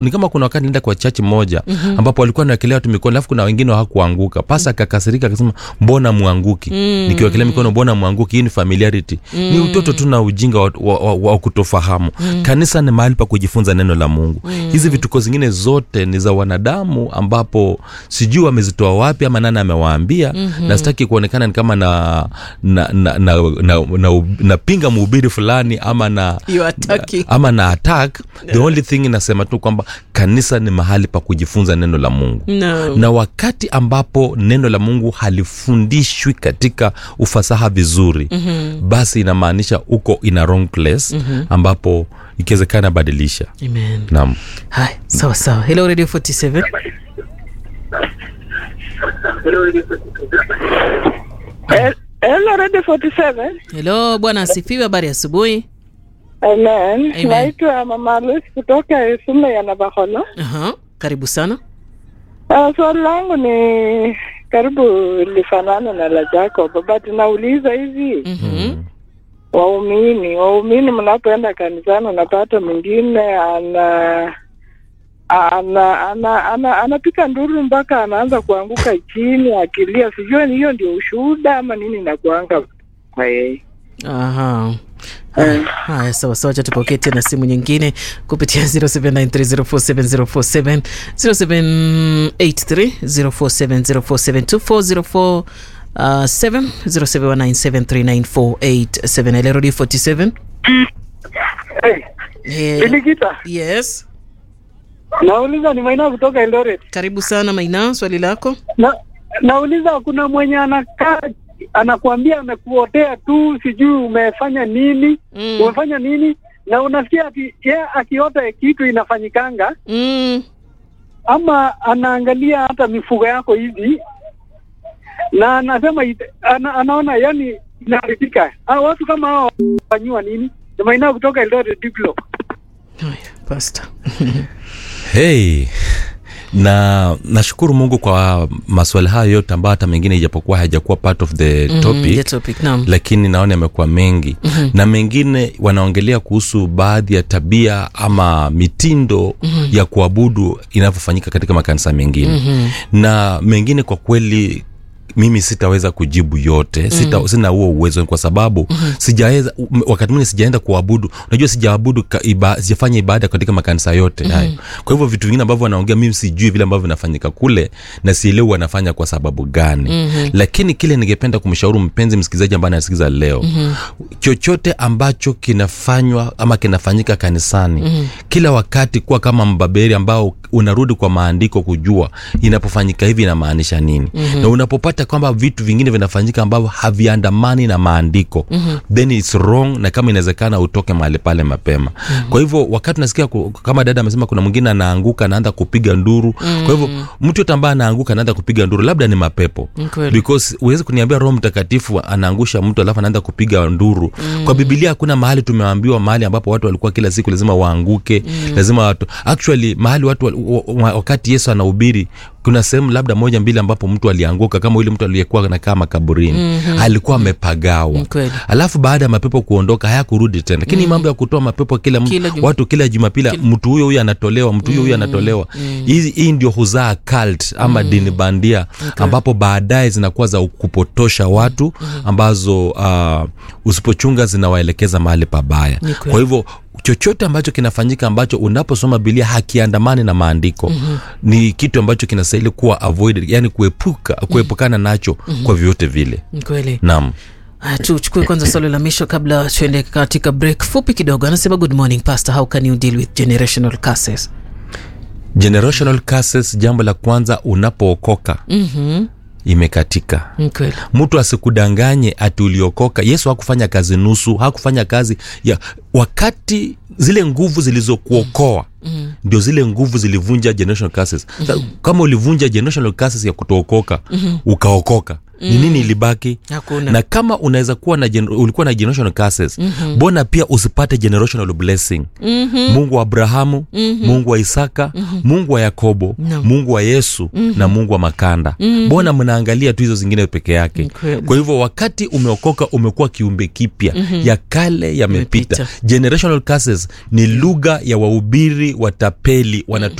ni kama kuna wakati nenda kwa chachi moja mm-hmm. ambapo walikuwa nawekelea watu mikono alafu kuna wengine hawakuanguka pasa akakasirika akasema mbona mwanguki mm-hmm. nikiwekelea mikono mbona mwanguki hii ni familiarity mm-hmm. ni utoto tu na ujinga wa, wa, wa, wa kutofahamu mm-hmm. kanisa ni mahali pa kujifunza neno la mungu mm-hmm. hizi vituko zingine zote ni za wanadamu ambapo sijui wamezitoa wapi ama nani amewaambia mm-hmm. na sitaki kuonekana ni kama na na na, na, na, na, napinga mhubiri fulani ama na You are attacking. ama na attack the only thing inasema tu kwamba kanisa ni mahali pa kujifunza neno la mungu No. na wakati ambapo neno la mungu halifundishwi katika ufasaha vizuri mm-hmm. basi inamaanisha uko in a wrong place mm-hmm. ambapo ikiwezekana badilisha Amen. naam Hai, sawa sawa. Hello Radio 47. El- Hello, Radio 47. Hello bwana asifiwe, habari ya asubuhi. Amen. Amen. Naitwa Mama Lucy kutoka Isume ya Navakholo. Aha, karibu sana. Uh, swali langu ni karibu lifanana na la Jacob, but nauliza hivi Mhm. waumini, waumini mnapoenda kanisani unapata mwingine ana ana ana ana anapika nduru mpaka anaanza kuanguka chini akilia, sijui ni hiyo ndio ushuhuda ama nini inakuanga kwa yeye. Aha. Haya, Haya, sawa sawa, cha tupokee tena simu nyingine kupitia 0793047047 0783047047 uh, 7 0719739487 Hello, Radio 47 Hey, Eh, Bilikita, yes nauliza ni Maina kutoka Eldoret. karibu sana maina swali lako na nauliza kuna mwenye anakaa anakuambia amekuotea tu sijui umefanya nini Mm. umefanya nini na unasikia ati ye akiota kitu inafanyikanga mm. ama anaangalia hata mifugo yako hivi na anasema ite- ana, anaona yani inaharibika Ah, watu kama hao wanyiwa nini Jamaina kutoka Eldoret Diplo Haya, pastor hey na nashukuru mungu kwa maswali hayo yote ambayo hata mengine ijapokuwa hayajakuwa part of the Mm, topic the topic, naam. lakini naona yamekuwa mengi mm-hmm. na mengine wanaongelea kuhusu baadhi ya tabia ama mitindo mm-hmm. ya kuabudu inavyofanyika katika makanisa mengine mm-hmm. na mengine kwa kweli mimi sitaweza kujibu yote sita, mm. sina huo uwezo kwa sababu mm-hmm. sijaweza m- wakati mwingine sijaenda kuabudu unajua sijaabudu ka- iba, sijafanya ibada katika makanisa yote mm-hmm. hayo kwa hivyo vitu vingine ambavyo wanaongea mimi sijui vile ambavyo vinafanyika kule na sielewi wanafanya kwa sababu gani mm-hmm. lakini kile ningependa kumshauri mpenzi msikilizaji ambaye anasikiza leo mm-hmm. chochote ambacho kinafanywa ama kinafanyika kanisani mm-hmm. kila wakati kuwa kama mbaberi ambao unarudi kwa maandiko kujua inapofanyika hivi inamaanisha nini mm-hmm. na unapopata kwamba vitu vingine vinafanyika ambavyo haviandamani na maandiko mm-hmm. then its wrong na kama inawezekana utoke mahali pale mapema mm-hmm. kwa hivyo wakati unasikia ku- kama dada amesema kuna mwingine anaanguka anaanza kupiga nduru mm-hmm. kwa hivyo mtu yote ambaye anaanguka anaanza kupiga nduru labda ni mapepo Ni kweli. because huwezi kuniambia roho mtakatifu anaangusha mtu alafu anaanza kupiga nduru mm. kwa bibilia hakuna mahali tumeambiwa mahali ambapo watu walikuwa kila siku lazima waanguke mm. lazima watu actually mahali watu wal- wa- wa- wakati yesu anahubiri kuna sehemu labda moja mbili ambapo mtu alianguka kama yule mtu aliyekuwa nakaa makaburini mm-hmm. alikuwa amepagawa Ni kweli. alafu baada ya mapepo kuondoka hayakurudi tena lakini mm. mambo ya kutoa mapepo kila, mtu- Kila juma- watu kila jumapili mtu huyo huyo anatolewa mtu huyo huyo anatolewa hii hii ndio huzaa cult ama dini bandia ambapo baadaye zinakuwa za kupotosha watu ambazo uh, usipochunga zinawaelekeza mahali pabaya Ni kweli. kwa hivyo chochote ambacho kinafanyika ambacho unaposoma bilia hakiandamani na maandiko mm-hmm. ni kitu ambacho kinastahili kuwa avoided yani kuepuka kuepukana nacho mm-hmm. kwa vyovyote vile Ni kweli naam Haya, tuchukue kwanza swali la misho kabla tuende katika break fupi kidogo anasema good morning pastor how can you deal with generational curses generational curses jambo la kwanza unapookoka mm-hmm. imekatika Ni kweli mtu asikudanganye ati uliokoka yesu hakufanya kazi nusu hakufanya kazi ya wakati zile nguvu zilizokuokoa mm. ndio zile nguvu zilivunja generational curses mm-hmm. kama ulivunja generational curses ya kutookoka mm-hmm. ukaokoka ni nini ilibaki Hakuna. na kama unaweza kuwa na gener- ulikuwa na generational curses mm-hmm. bona pia usipate generational blessing mm-hmm. mungu wa abrahamu mm-hmm. mungu wa isaka mm-hmm. mungu wa yakobo No. mungu wa yesu mm-hmm. na mungu wa makanda mm-hmm. bona mnaangalia tu hizo zingine peke yake Kweli. kwa hivyo wakati umeokoka umekuwa kiumbe kipya mm-hmm. ya kale yamepita Yamepita. generational curses ni lugha ya wahubiri watapeli wanatu